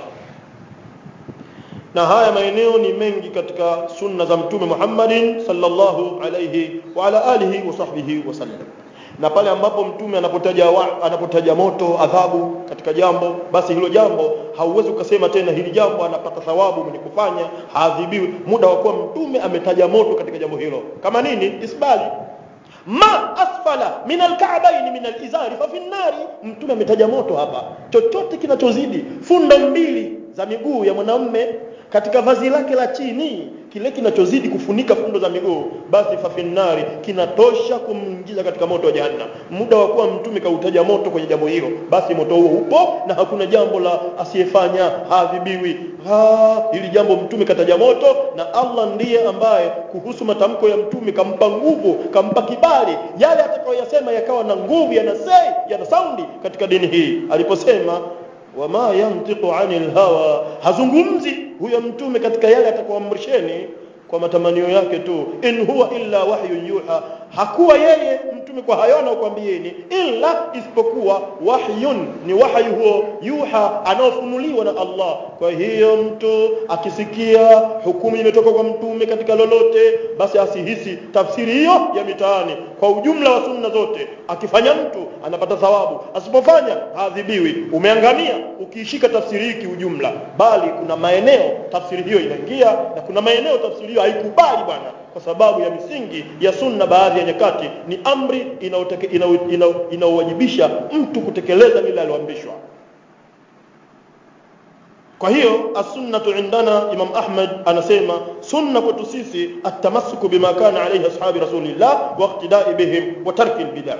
na haya maeneo ni mengi katika sunna za mtume Muhammadin sallallahu alayhi wa ala alihi wa sahbihi wasallam na pale ambapo mtume anapotaja wa, anapotaja moto adhabu katika jambo basi hilo jambo hauwezi ukasema tena hili jambo anapata thawabu mwenye kufanya haadhibiwi muda wa kuwa mtume ametaja moto katika jambo hilo kama nini isbali ma asfala min alka'bayn min alizari fa fi nari mtume ametaja moto hapa chochote kinachozidi fundo mbili za miguu ya mwanamume katika vazi lake la chini kile kinachozidi kufunika fundo za miguu basi fafinnari kinatosha kumwingiza katika moto wa jahannam muda wa kuwa mtume kautaja moto kwenye jambo hilo basi moto huo upo na hakuna jambo la asiyefanya haadhibiwi ha, hili jambo mtume kataja moto na Allah ndiye ambaye kuhusu matamko ya mtume kampa nguvu kampa kibali yale atakayoyasema yakawa na nguvu yana sei yana saundi katika dini hii aliposema wama yantiqu anil hawa hazungumzi huyo mtume katika yale atakayoamrisheni kwa matamanio yake tu in huwa illa wahyu yuha hakuwa yeye mtume kwa hayo anaokuambieni illa isipokuwa wahyun ni wahyu huo yuha anaofunuliwa na Allah kwa hiyo mtu akisikia hukumu imetoka kwa mtume katika lolote basi asihisi tafsiri hiyo ya mitaani kwa ujumla wa sunna zote akifanya mtu anapata thawabu asipofanya haadhibiwi umeangamia ukiishika tafsiri hii kiujumla bali kuna maeneo tafsiri hiyo inaingia na kuna maeneo tafsiri hiyo haikubali bwana kwa sababu ya misingi ya sunna baadhi ya nyakati ni amri inaowajibisha mtu kutekeleza lile aliloamrishwa kwa hiyo as-sunnatu indana Imam Ahmad anasema sunna kwetu sisi at-tamassuku bima kana alayhi ashabi rasulillah wa iqtida'i bihim wa tarki al-bid'ah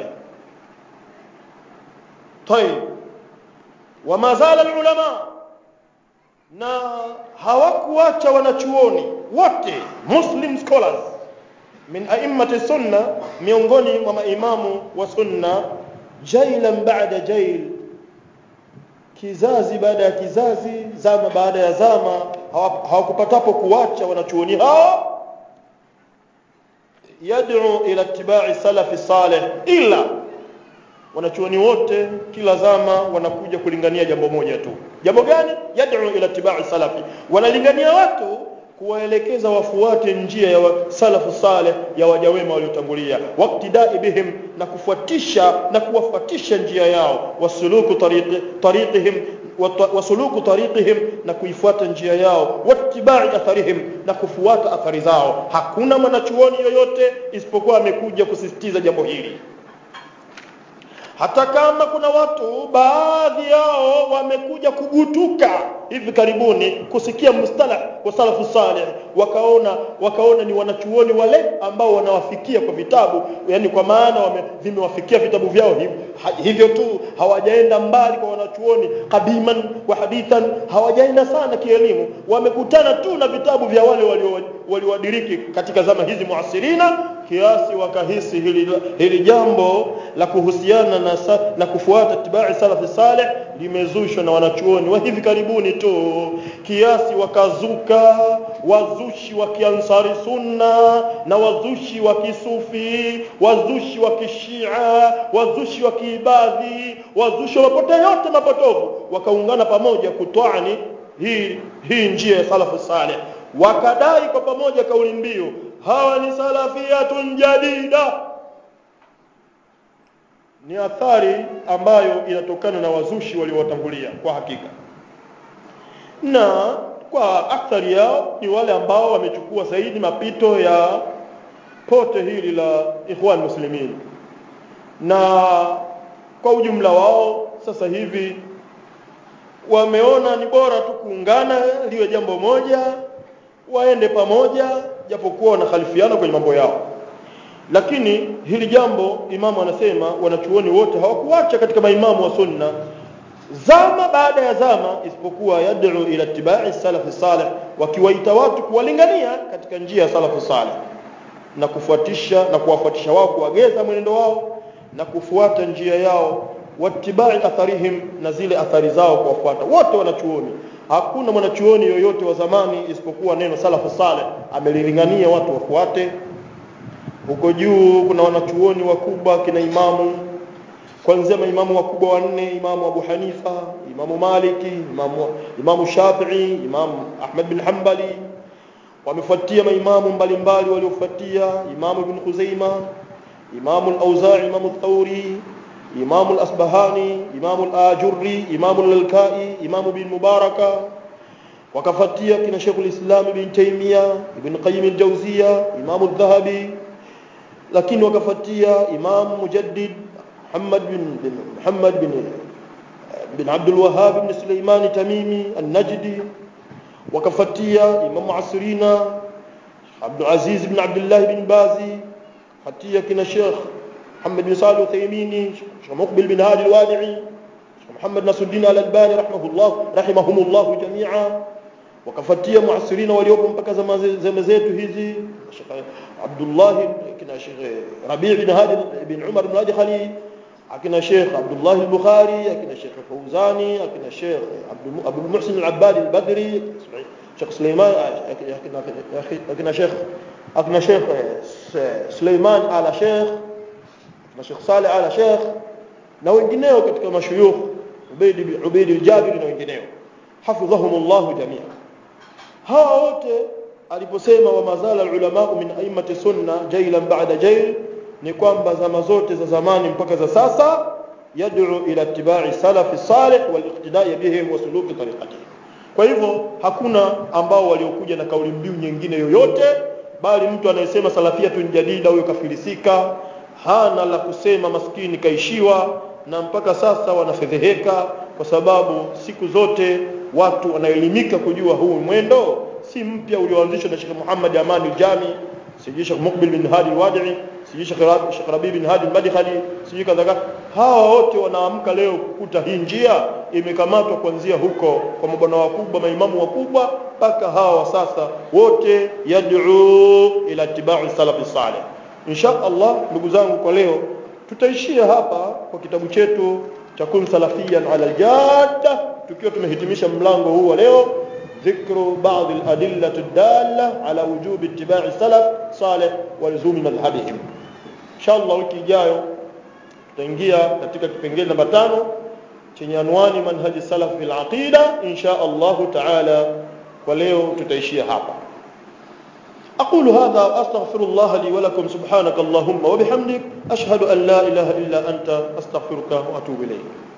طيب وما زال العلماء na hawakuacha wanachuoni wote muslim scholars min a'immati sunna miongoni mwa maimamu wa sunna jailan ba'da jail kizazi baada ya kizazi zama baada ya zama hawakupatapo kuacha wanachuoni hao yad'u ila ittiba'i salafi salih ila wanachuoni wote kila zama wanakuja kulingania jambo moja tu jambo gani yad'u ila tibai salafi wanalingania watu kuwaelekeza wafuate njia ya wa salafu saleh ya waja wema waliotangulia waktidai bihim na kufuatisha na kuwafuatisha njia yao wasuluku tariqi, tariqihim wasuluku tariqihim na kuifuata njia yao wattibai atharihim na kufuata athari zao hakuna mwanachuoni yoyote isipokuwa amekuja kusisitiza jambo hili hata kama kuna watu baadhi yao wamekuja kugutuka hivi karibuni kusikia mustalah wa salafu salih wakaona wakaona ni wanachuoni wale ambao wanawafikia kwa vitabu yani kwa maana wame, vimewafikia vitabu vyao hivyo, hivyo tu hawajaenda mbali kwa wanachuoni kadiman wa hadithan hawajaenda sana kielimu wamekutana tu na vitabu vya wale waliowadiriki wali katika zama hizi muasirina kiasi wakahisi hili, hili jambo la kuhusiana na, na kufuata tibai salafi saleh limezushwa na wanachuoni wa hivi karibuni tu kiasi wakazuka wazushi wa kiansari sunna na wazushi wa kisufi wazushi wa kishia wazushi wa kiibadhi wazushi wa mapote yote mapotovu wakaungana pamoja kutwani hii, hii njia ya salafu saleh wakadai kwa pamoja kauli mbiu hawa ni salafiyatun jadida ni athari ambayo inatokana na wazushi waliowatangulia kwa hakika na kwa akthari yao ni wale ambao wamechukua zaidi mapito ya pote hili la ikhwan muslimin na kwa ujumla wao sasa hivi wameona ni bora tu kuungana liwe jambo moja waende pamoja japokuwa wanakhalifiana kwenye mambo yao lakini hili jambo imamu anasema wanachuoni wote hawakuacha katika maimamu wa sunna zama baada ya zama isipokuwa yad'u ila tibai salafi salih wakiwaita watu kuwalingania katika njia ya salafu salih na kufuatisha na kuwafuatisha wao kuwageza mwenendo wao na kufuata njia yao watibai atharihim na zile athari zao kuwafuata wote wanachuoni hakuna mwanachuoni yoyote wa zamani isipokuwa neno salafu saleh amelilingania watu wafuate huko juu kuna wanachuoni wakubwa kina imamu kuanzia maimamu wakubwa wanne imamu Abu Hanifa imamu Maliki imamu, imamu Shafi'i imamu Ahmad bin Hanbali wamefuatia maimamu mbalimbali waliofuatia imamu Ibn Khuzaima imamu al-Auza'i imamu Thawri imamu al-Asbahani imamu al-Ajurri imamu al-Lalkai imamu bin Mubaraka wakafuatia kina Sheikh al-Islam Ibn Taymiyyah Ibn Qayyim al-Jawziyya imamu al-Dhahabi lakini wakafuatia imamu Mujaddid محمد بن, بن محمد بن بن عبد الوهاب بن سليمان تميمي النجدي وكفتيا إمام عصرينا عبد العزيز بن عبد الله بن بازي فتيا كنا شيخ محمد بن صالح الثيميني شيخ مقبل بن هادي الوادعي شيخ محمد ناصر الدين الألباني رحمه الله رحمهم الله جميعا wakafuatia muasirina waliopo mpaka zama zetu hizi Sheikh Abdullah kina Sheikh Rabi' bin Hadi bin Umar bin Hadi Khalil akina Sheikh Abdullah al-Bukhari akina Sheikh Fawzani akina Sheikh Abu Muhsin al-Abbad al-Badri Sheikh Sulaiman akina Sheikh akina Sheikh Sulaiman ala Sheikh akina Sheikh Saleh ala Sheikh na wengineo katika mashuyukh Ubayd Ubayd al-Jabiri na wengineo hafidhahumullah jami'a hawa wote aliposema wa mazala ulama min aimati sunna jailan ba'da jail ni kwamba zama zote za zamani mpaka za sasa yad'u ila ittiba'i salafi salih wal iqtida'i bihim wa suluki tariqatihim kwa hivyo hakuna ambao waliokuja na kauli mbiu nyingine yoyote bali mtu anayesema salafiyatun jadida huyo kafilisika hana la kusema maskini kaishiwa na mpaka sasa wanafedheheka kwa sababu siku zote watu wanaelimika kujua huu mwendo si mpya ulioanzishwa na Sheikh Muhammad Amani Jami sijui Sheikh Mukbil bin Hadi al-Wadi'i sijui Sheikh Rabi Sheikh Rabi bin Hadi al-Madkhali sijui kadhalika hawa wote wanaamka leo kukuta hii njia imekamatwa kuanzia huko kwa mabwana wakubwa maimamu wakubwa mpaka hawa sasa wote yad'u ila tibai salafi salih insha Allah ndugu zangu kwa leo tutaishia hapa kwa kitabu chetu cha kun salafiyan ala aljadda tukiwa tumehitimisha mlango huu wa leo ذكر بعض الأدلة الدالة على وجوب اتباع السلف صالح ولزوم مذهبهم إن شاء الله wiki ijayo tutaingia katika kipengele namba tano chenye anwani manhaji salaf fil aqida insha Allah taala kwa leo tutaishia hapa أقول هذا وأستغفر الله لي ولكم سبحانك اللهم وبحمدك أشهد أن لا إله إلا أنت أستغفرك وأتوب إليك